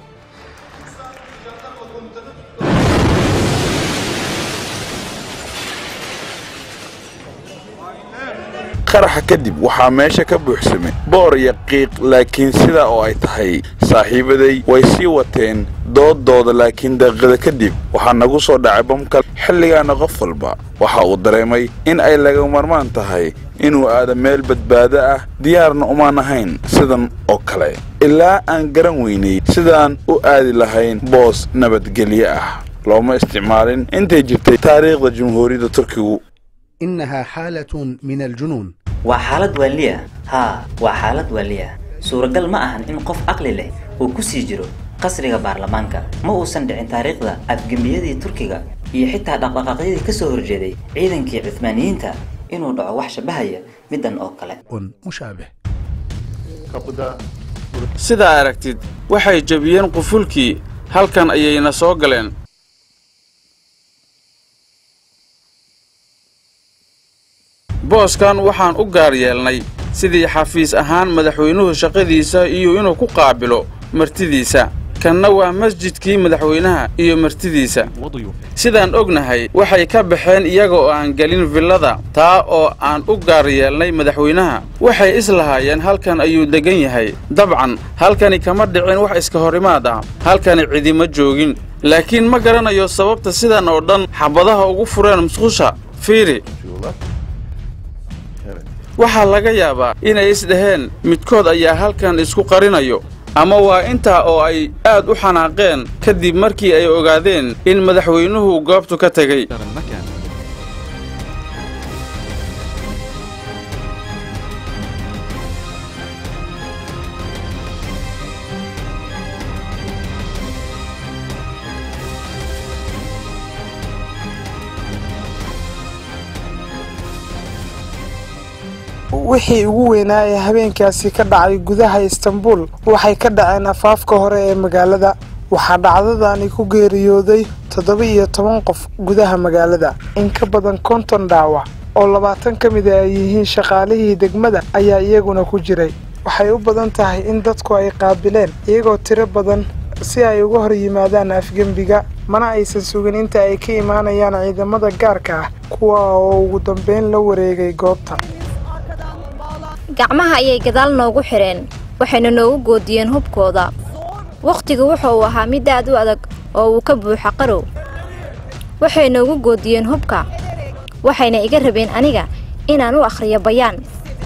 qaraxa kadib waxaa meesha ka buuxsamay boor iyo qiiq laakiin sidaa oo ay tahay saaxiibaday way sii wateen doodooda laakiin daqiiqada kadib waxaa nagu soo dhacay bamkal xilligaana qof walba waxa uu dareemay in ay laga marmaan tahay inuu aado meel badbaado ah diyaarna umaan ahayn sidan oo kale ilaa aan garan weynay sidaan u aadi lahayn boos nabadgelyo ah looma isticmaalin intay jirtay taariikhda jumhuuriyadda turkigu إنها حالة من الجنون waa xaalad waaliya haa waa xaalad waaliya suuragal ma ahan in qof aqli leh uu ku sii jiro qasriga baarlamaanka ma uusan dhicin taariikhda afgembiyadii turkiga iyo xitaa dhaqdhaqaaqyadii ka soo horjeeday ciidankii cuthmaaniyiinta inuu dhaco wax shabahaya middan oo kale مشابه sidaa aragtid waxay jebiyeen qufulkii halkan ayayna soo galeen booskan waxaan u gaar yeelnay sidii xafiis ahaan madaxweynuhu shaqadiisa iyo inuu ku qaabilo martidiisa kanna waa masjidkii madaxweynaha iyo martidiisa sidaan ognahay waxay ka baxeen iyaga oo aan gelin villada taa oo aan u gaar yeelnay madaxweynaha waxay islahaayeen halkan ayuu deggan yahay dabcan halkani kama dhicin wax iska horimaad ah halkani cidima joogin laakiin ma garanayo sababta sidan oo dhan xabadaha ugu fureen musqusha fiiri waxaa laga yaabaa inay isdhaheen midkood ayaa halkan isku qarinayo ama waa intaa oo ay aad u xanaaqeen kadib markii ay ogaadeen in madaxweynuhu goobtu ka tegey wixii ugu weynaa ee habeenkaasi ka dhacay gudaha istanbul waxay ka dhaceen afaafka hore ee magaalada waxaa dhacdadani ku geeriyooday toddoba iyo toban qof gudaha magaalada in ka badan konton dhaawac oo labaatan ka mid a ay yihiin shaqaalihii degmada ayaa iyaguna ku jiray waxay u badan tahay in dadku ay qaabileen iyagoo tiro badan si ay uga hor yimaadaan afgembiga mana aysan sugin inta ay ka imaanayaan ciidamada gaarka ah kuwa oo ugu dambeyn la wareegay goobta gacmaha ayay gadaal noogu xidheen waxayna noogu goodiyeen hubkooda wakhtigu wuxa uu ahaa mid aad u adag oo uu ka buuxa qarow waxay noogu goodiyeen hubka waxayna iga rabeen aniga inaan u akhriyo bayaan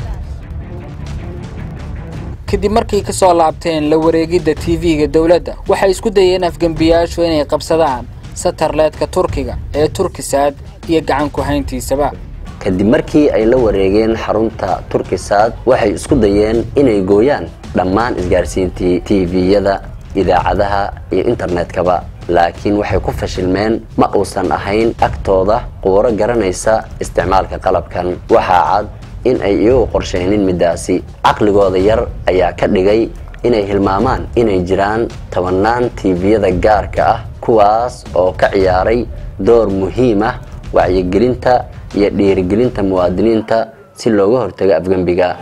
kadib markay ka soo laabteen la wareegidda tv-ga dowladda waxay isku dayeen afgembiyaashu inay qabsadaan satarleedka turkiga ee turkisaad iyo gacan ku hayntiisaba kadib markii ay la wareegeen xarunta turkisaad waxay isku dayeen inay gooyaan dhammaan isgaarsiintii tviyada idaacadaha iyo internetkaba laakiin waxay ku fashilmeen ma uusan ahayn agtooda quuro garanaysa isticmaalka qalabkan waxaa cad in ay iyagu qorshaynin middaasi caqligooda yar ayaa ka dhigay inay hilmaamaan inay jiraan tobannaan tviyada gaarka ah kuwaas oo ka ciyaaray door muhiim ah wacyigelinta iyo dhiirigelinta muwaadiniinta si looga hortago afgembiga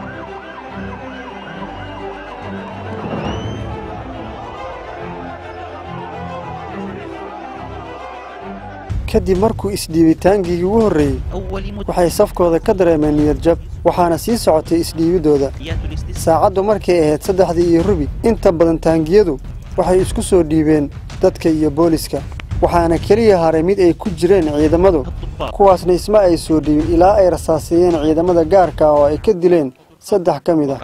kadib markuu isdhiibitaankii ugu horreeyey waxay safkooda ka dareemeen niyadjab waxaana sii socotay isdhiibiddooda saacaddu markay ahayd saddexdii iyo rubi inta badan taangiyadu waxay isku soo dhiibeen dadka iyo booliska waxaana keliya haray mid ay ku jireen ciidamadu kuwaasna isma ay soo dhiibin ilaa ay rasaaseeyeen ciidamada gaarka ah oo ay ka dileen saddex ka mid ah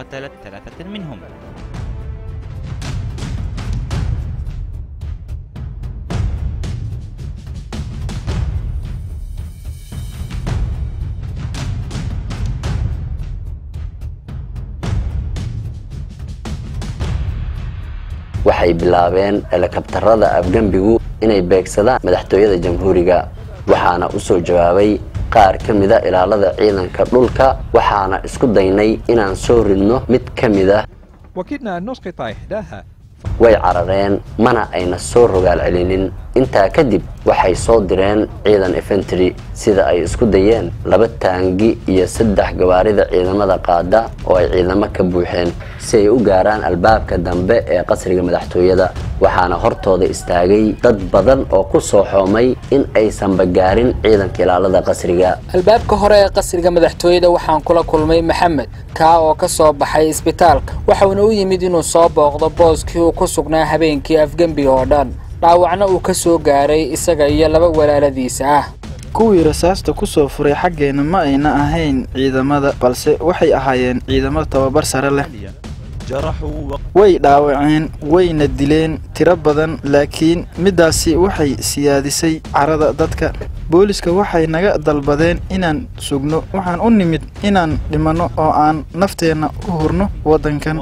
waxay bilaabeen helikabtarada afgembigu inay beegsadaan madaxtooyada jamhuuriga waxaana u soo jawaabay qaar ka mida ilaalada ciidanka dhulka waxaana isku daynay inaan soo ridno mid ka mid ah وكدنا أن نسقط إحداها way carareen mana ayna soo rogaal celinin intaa kadib waxay soo direen ciidan infantry sida ay isku dayeen laba taangi iyo saddex gawaarida ciidamada qaada oo ay ciidamo ka buuxeen si ay u gaaraan albaabka dambe ee qasriga madaxtooyada waxaana hortooda istaagay dad badan oo ku soo xoomay in aysanba gaarin ciidanka ilaalada qasriga albaabka hore ee qasriga madaxtooyada waxaan kula kulmay maxamed kaa oo ka soo baxay isbitaalka waxauna u yimid inuu soo booqdo booskii uu ku sugnaa habeenkii afgembiga oo dhan dhaawacna uu ka soo gaaray isaga iyo laba walaaladiisa ah kuwii rasaasta ku soo furay xaggeenna ma ayna ahayn ciidamada balse waxay ahaayeen ciidamo tababar sare leh way dhaawaceen wayna dileen tiro badan laakiin middaasi waxay siyaadisay carada dadka booliska waxay naga dalbadeen inaan sugno waxaan u nimid inaan dhimanno oo aan nafteenna u hurno waddankan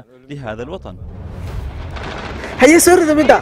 haye soo rida midda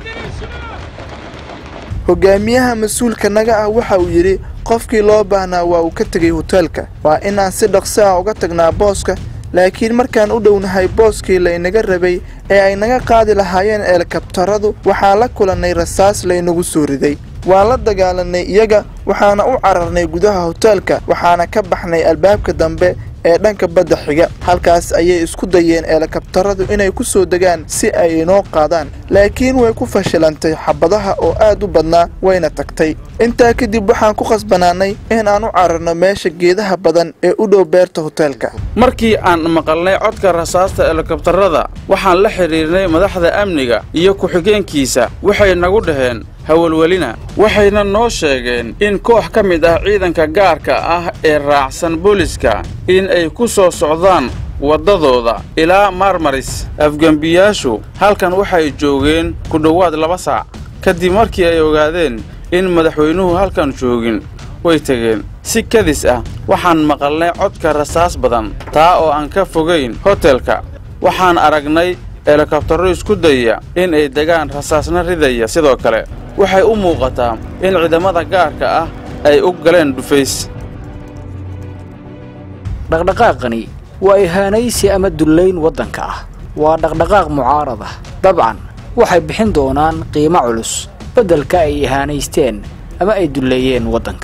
hogaamiyaha mas-uulka naga ah waxa uu yidhi qofkii loo baahnaa waa uu ka tegay hoteelka waa inaan si dhaqso ah uga tagnaa booska laakiin markaan u dhownahay booskii laynaga rabay ee ay naga qaadi lahaayeen eelkabtaradu waxaan la kulannay rasaas laynagu soo riday waan la dagaalanay iyaga waxaana u cararnay gudaha hoteelka waxaana ka baxnay albaabka dambe ee dhanka badda xiga halkaas ayay isku dayeen eelakabtaradu inay ku soo degaan si ay inoo qaadaan laakiin way ku fashilantay xabadaha oo aad u badnaa wayna tagtay intaa kadib waxaan ku khasbanaanay in aan u cararno meesha geedaha badan ee u dhow beerta hoteelka markii aan maqalnay codka rasaasta helikabtarada waxaan la xidhiirnay madaxda amniga iyo ku-xigeenkiisa waxay nagu dhaheen hawalwelina waxayna noo sheegeen in koox ka mid ah ciidanka gaarka ah ee raacsan booliska in ay ku soo socdaan waddadooda ilaa marmaris afgembiyaashu halkan waxay joogeen ku dhowaad laba saac kadib markii ay ogaadeen in madaxweynuhu halkan joogin way tegeen si kadis ah waxaan maqalnay codka rasaas badan taa oo aan ka fogayn hotelka waxaan aragnay helikabtarro isku dayya in ay degaan rasaasna ridaya sidoo kale waxay u muuqataa in ciidamada gaarka ah ay u galeen dhufays dhaqdhaqaaqani waa ihaanaysi ama dullayn waddanka ah waa dhaqdhaqaaq mucaarad ah dabcan waxay bixin doonaan qiimo culus beddelka ay ihaanaysteen ama ay dulleeyeen waddanka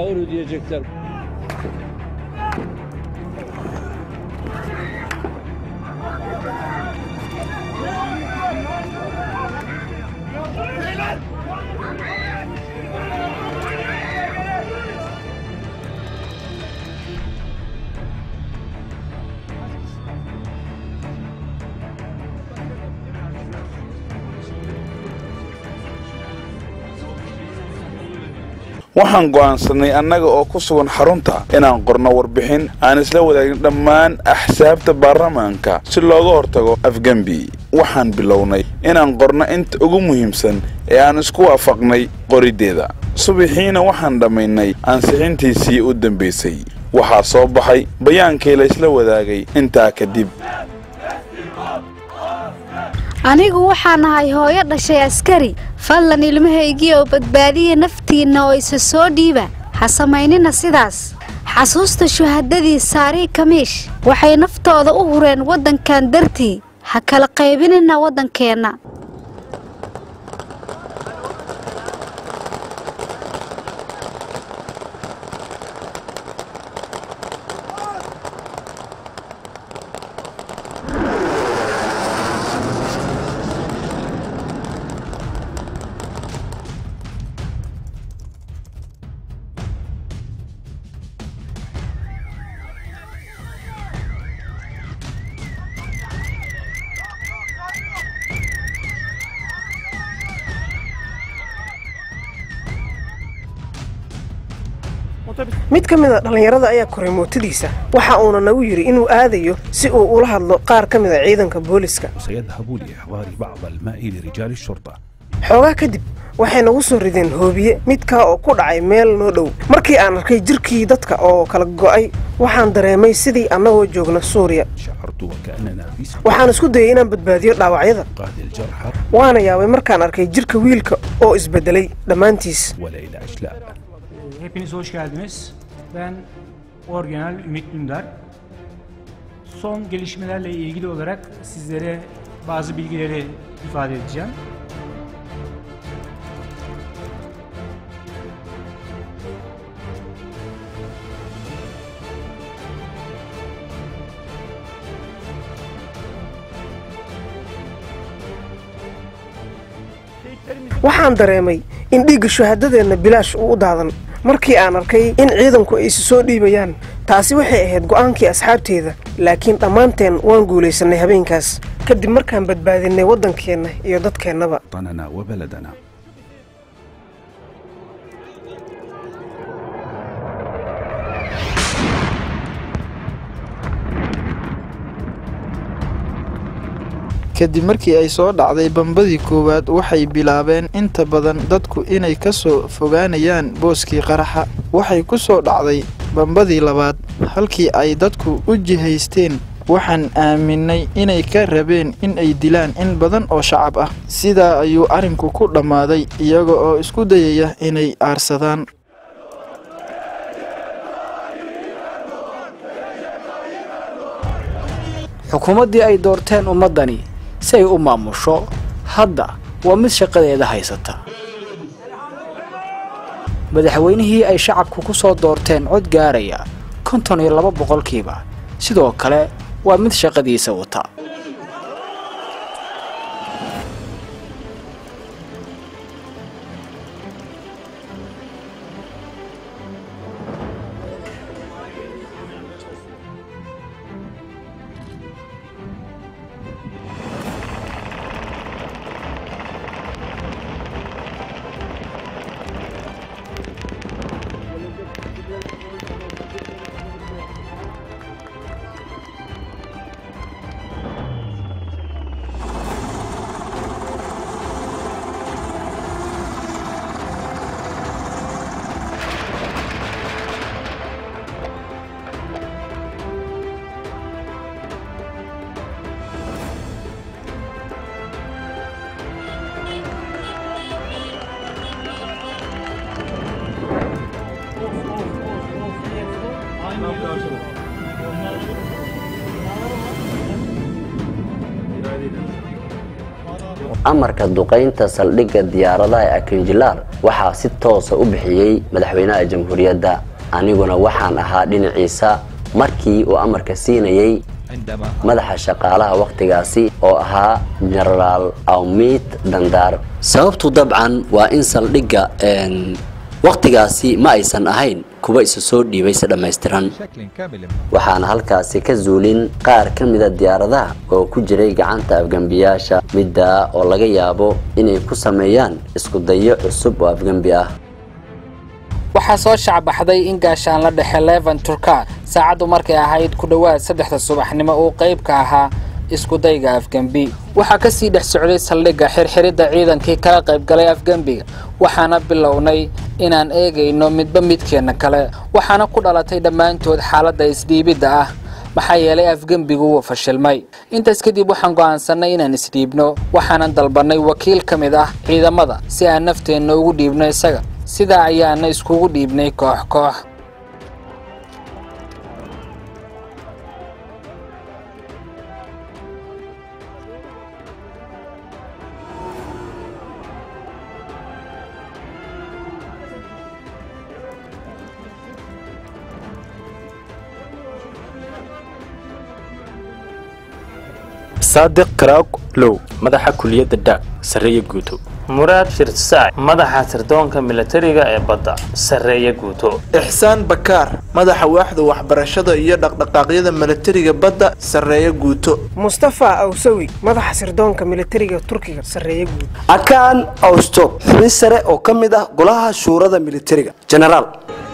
waxaan go'aansannay annaga oo ku sugan xarunta inaan qorno warbixin aan isla wadaagin dhammaan axsaabta baarlamaanka si looga hortago afgembi waxaan bilownay inaan qorno inta ugu muhiimsan ee aan isku waafaqnay qoriddeeda subaxiina waxaan dhammaynay ansixintiisii u dambaysay waxaa soo baxay bayaankii laysla wadaagay intaa kadib anigu waxaan ahay hooyo dhashay askari fadlan ilmahaygii oo badbaadiya naftiinna oo isa soo dhiiba ha samaynina sidaas xasuusta shuhadadii saarii kamiish waxay naftooda u hureen waddankan dartii ha kala qaybinina waddankeenna mid ka mid a dhallinyarada ayaa koray mootadiisa waxa uuna nagu yidhi inuu aadayo si uu ula hadlo qaar ka mid a ciidanka booliska سيذهب لإحضار بعض الماء لرجال الشرطة xoogaa kadib waxay nagu soo rideen hoobiye midkaa oo ku dhacay meel noo dhow markii aan arkay jirkii dadka oo kala go'ay waxaan dareemay sidii annagoo joogna suuriya شعرت وكأننا في سباق waxaan isku dayay inaan badbaadiyo dhaawacyada قاد الجرحى waana yaabay markaan arkay jirka wiilka oo isbedelay dhammaantiis وليلى أشلاء Hepiniz hoş geldiniz. Ben Orgenel Ümit Dündar. Son gelişmelerle ilgili olarak sizlere bazı bilgileri ifade edeceğim. waxaan dareemay in dhiigga shuhadadeenna bilaash uu u daadan markii aan arkay in ciidanku ay isu soo dhiibayaan taasi waxay ahayd go'aankii asxaabteeda laakiin dhammaanteen waan guulaysannay habeenkaas kadib markaan badbaadinay waddankeenna iyo dadkeennaba وطننا وبلدنا kadib markii ay soo dhacday bambadii koowaad waxay bilaabeen inta badan dadku inay ka soo fogaanayaan booskii qaraxa waxay ku soo dhacday bambadii labaad halkii ay dadku u jihaysteen waxaan aaminay inay ka rabeen in ay dilaan in badan oo shacab ah sidaa ayuu arrinku ku dhammaaday iyaga oo isku dayaya inay aarsadaan xukuumaddii ay doorteen ummaddani si ay u maamusho hadda waa mid shaqadeeda haysata madaxweynihii ay shacabku ku soo doorteen cod gaaraya konton iyo laba boqolkiiba sidoo kale waa mid shaqadiisa wata amarka duqaynta saldhigga diyaaradaha ee akinjilaar waxaa si toosa u bixiyey madaxweynaha jamhuuriyadda aniguna waxaan ahaa dhinaciisa markii uu amarka siinayey madaxa shaqaalaha wakhtigaasi oo ahaa jenaraal awmiit dandaar sababtu dabcan waa in saldhigga wakhtigaasi ma aysan ahayn kuwa isa soo dhiibay si dhammaystiran waxaana halkaasi ka zuulin qaar ka mida diyaaradaha oo ku jiray gacanta afgembiyaasha middaa oo laga yaabo inay ku sameeyaan isku dayo cusub oo afgembi ah waxaa soo shacbaxday in gaashaan la dhexe levan turkan saacaddu markay ahayd ku dhowaad saddexda subaxnimo uu qayb ka ahaa iskudayga afgembi waxaa ka sii dhex socday saldhigga xirxiridda ciidankii kala qaybgalay afgembiga waxaana bilownay inaan eegayno midba midkeenna kale waxaana ku dhalatay dhammaantood xaaladda isdhiibidda ah maxaa yeelay afgembigu wuu fashilmay intaas kadib waxaan go'aansannay inaan isdhiibno waxaanan dalbannay wakiil ka mid ah ciidamada si aan nafteenna ugu dhiibno isaga sidaa ayaana iskugu dhiibnay koox koox saadiq karaag low madaxa kuliyadda dha sarreeye guuto muraad shirsaac madaxa sirdoonka milatariga ee badda sarreeye guuto ixsaan bakaar madaxa waaxda waxbarashada iyo dhaqdhaqaaqyada milatariga badda sarreeye guuto mustafa awsawi madaxa sirdoonka milatariga turkiga sarreeye guuto akaan awsto xubin sare oo ka mid ah golaha shuurada militariga jenaraal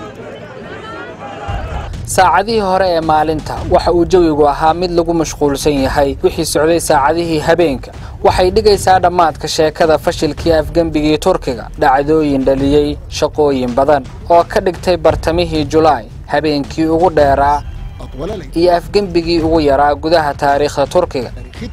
saacadihii hore ee maalinta waxa uu jawigu ahaa mid lagu mashquulsan yahay wixii socday saacadihii habeenka waxay dhigaysaa dhammaadka sheekada fashilkii afgembigii turkiga dhacdooyin dhaliyey shaqooyin badan oo ka dhigtay bartamihii julaay habeenkii ugu dheeraa iyo afgembigii ugu yaraa gudaha taariikhda turkiga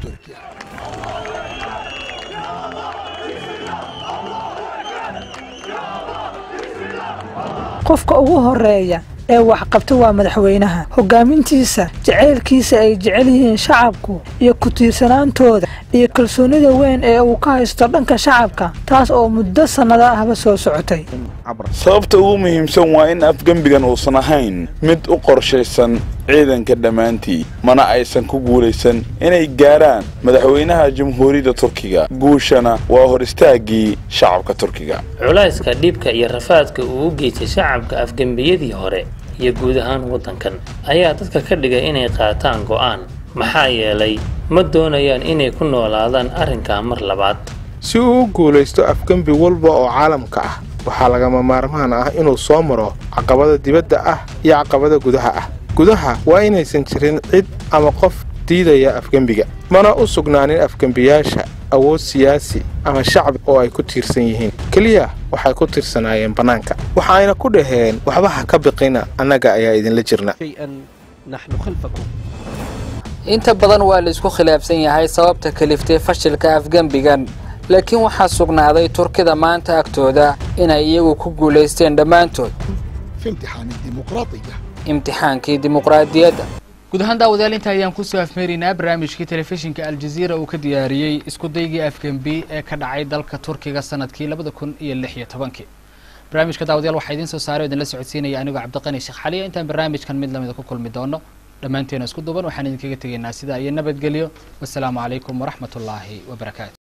qofka ugu horeeya ee waxqabta waa madaxweynaha hogaamintiisa jaceylkiisa ay jecel yihiin shacabku iyo ku tiirsanaantooda iyo kalsoonida weyn ee uu ka haysto dhanka shacabka taas oo muddo sannado ahba soo socotay sababta ugu muhiimsan waa in afgembigan uusan ahayn mid u qorshaysan ciidanka dhammaantii mana aysan ku guulaysan inay gaarhaan madaxweynaha jamhuuriyadda turkiga guushana waa hor istaaggii shacabka turkiga culayska dhibka iyo rafaadka uu u geystay shacabka afgembiyadii hore iyo guud ahaan waddankan ayaa dadka ka dhigay inay qaataan go'aan maxaa yeelay ma doonayaan inay ku noolaadaan arrinkaa mar labaad si uu u guulaysto afgembi walba oo caalamka ah waxaa lagama maarmaan ah inuu soo maro caqabada dibadda ah iyo caqabada gudaha ah gudaha waa inaysan jirin cid ama qof diidaya afgembiga mana u sugnaanin afgembiyaasha awood siyaasi ama shacbi oo ay ku tiirsan yihiin keliya waxay ku tirsanaayeen bannaanka waxaayna ku dhaheen waxba ha ka biqina annaga ayaa idinla jirna inta badan waa la isku khilaafsan yahay sababta kaliftay fashilka afgembigan laakiin waxaa sugnaaday turkida maanta agtooda inay iyagu ku guulaysteen dhammaantood imtixaankii dimuqraadiyadda guud ahaan daawadayaal inta ayaan kusoo afmeeraynaa barnaamijkii telefishinka aljaziira uu ka diyaariyey iskudaygii afgembi ee ka dhacay dalka turkiga sanadkii labada kun iyo lix iyo tobankii barnaamijka daawadayaal waxaa idiin soo saaray o idinla socodsiinaya anigoo cabdiqani sheekh xaliya intaan barnaamijkan mid lamida ku kulmi doono dhammaanteena isku duban waxaan idinkaga tegaynaa sidaa iyo nabadgelyo wasalaamu calaykum waraxmat ullaahi wabarakaatu